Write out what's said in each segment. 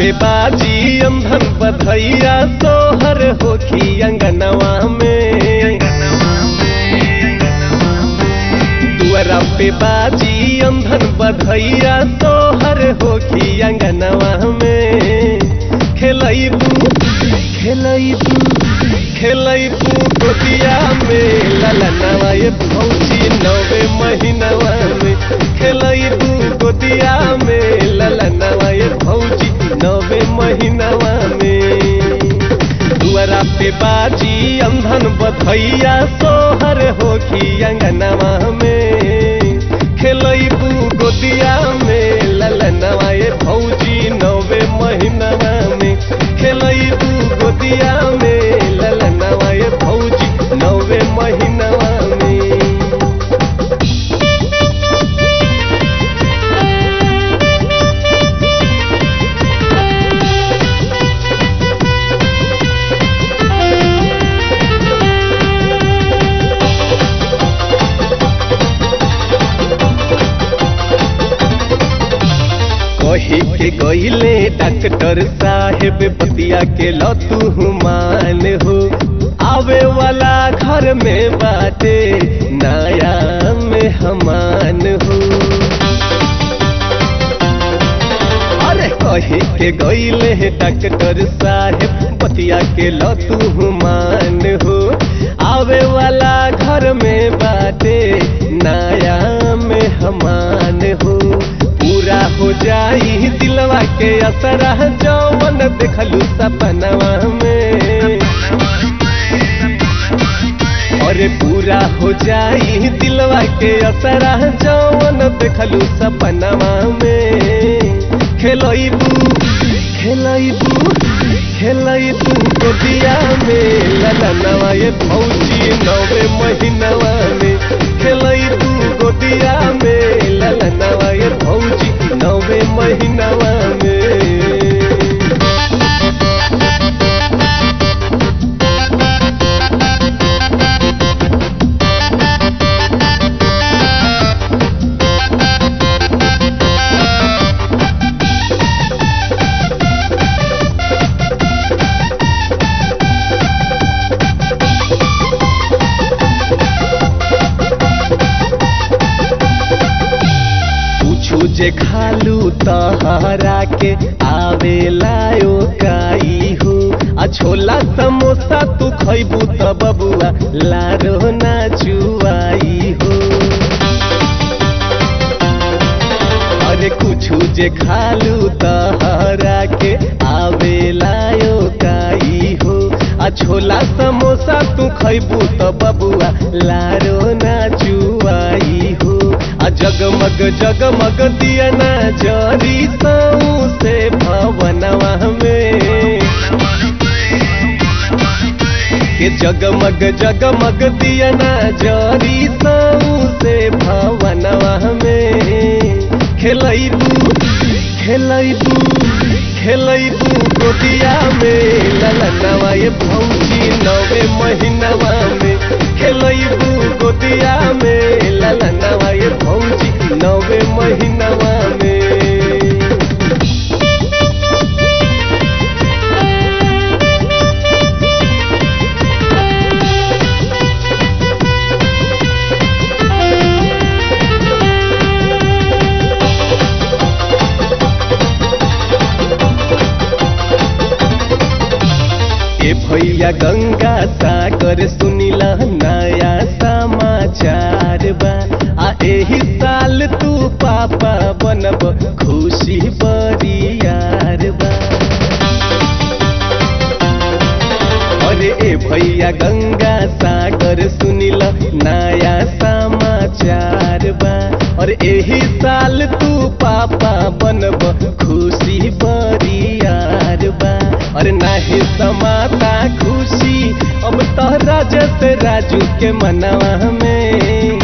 पे बाजी अंधन बधैया सोहर होखी अंगनवा में दुआरा पे बाजी अंधन बधैया सोहर होखी अंगनवा में खेलैबू खेलैबू खेलैबू गोदिया में ललनवा ये भौजी नवे महीनवा में खेलैबू गोदिया में ललनवा ये भौजी नवे महीनवा में दुआरा पे बाजी अंधन बधैया सोहर होखी अंगनवा में खेलैबू गोदिया में ललनवा ये भौजी नवे महीनवा में खेलैबू गोदिया में ललनवा ये भौजी नवे महीनवा में कही के गईले डॉक्टर साहेब बतिया के लतू मान हो आवे वाला घर में बाटे नया में हमान हो अरे कही के गईले डॉक्टर साहेब बतिया के लतू मान हो आवे वाला घर में बाटे नया में हमान हो पूरा हो जाई दिलवा के असरा जौवन देखलू सपनवा में अरे पूरा हो जाई दिलवा के असरा जौवन देखलू सपनवा में खेलैबू खेलैबू खेलैबू गोदिया में ललनवा ये भौजी नवे महीनवा में खेलैबू गोदिया में ललनवा ये भौजी नवे महीनवा में पूछू जे खालू तहरा के आवेला ओ काई हो आ छोला समोसा तू खैबू त बबुआ लारो ना चुआई हो अरे कुछू जे खालू तहरा के आवेला ओ काई हो आ छोला समोसा तू खैबू त बबुआ लारो ना चुआई हो आ जगमग जगमग दिया ना जरी सऊ से भवनवा में के जगमग जगमग दिया ना जरी सऊ से भवनवा में खेलैबू खेलैबू खेलैबू गोदिया में ललनवा ये भौजी नवे महीनवा में खेलैबू गोदिया में ललनवा ये भौजी नवे महीनवा में ए भैया गंगा सागर सुनिला नया समाचार बा आ एही साल तू पापा बनब खुशी बरियार बा अरे ए भैया गंगा सागर सुनिला नया समाचार बा और एही साल तू पापा बनब खुशी बरियार बा अरे नाही समाता खुशी अब तोहरा जस राजू के मनवा में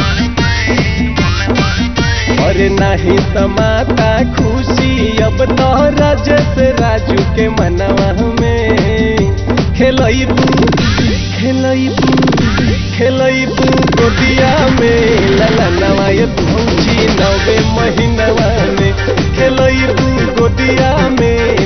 अरे नाही समाता खुशी अब तोहरा जस राजू के मनवा में खेलैबू खेलैबू खेलैबू गोदिया में ललनवा ये भौजी नवे महीनवा में खेलैबू गोदिया में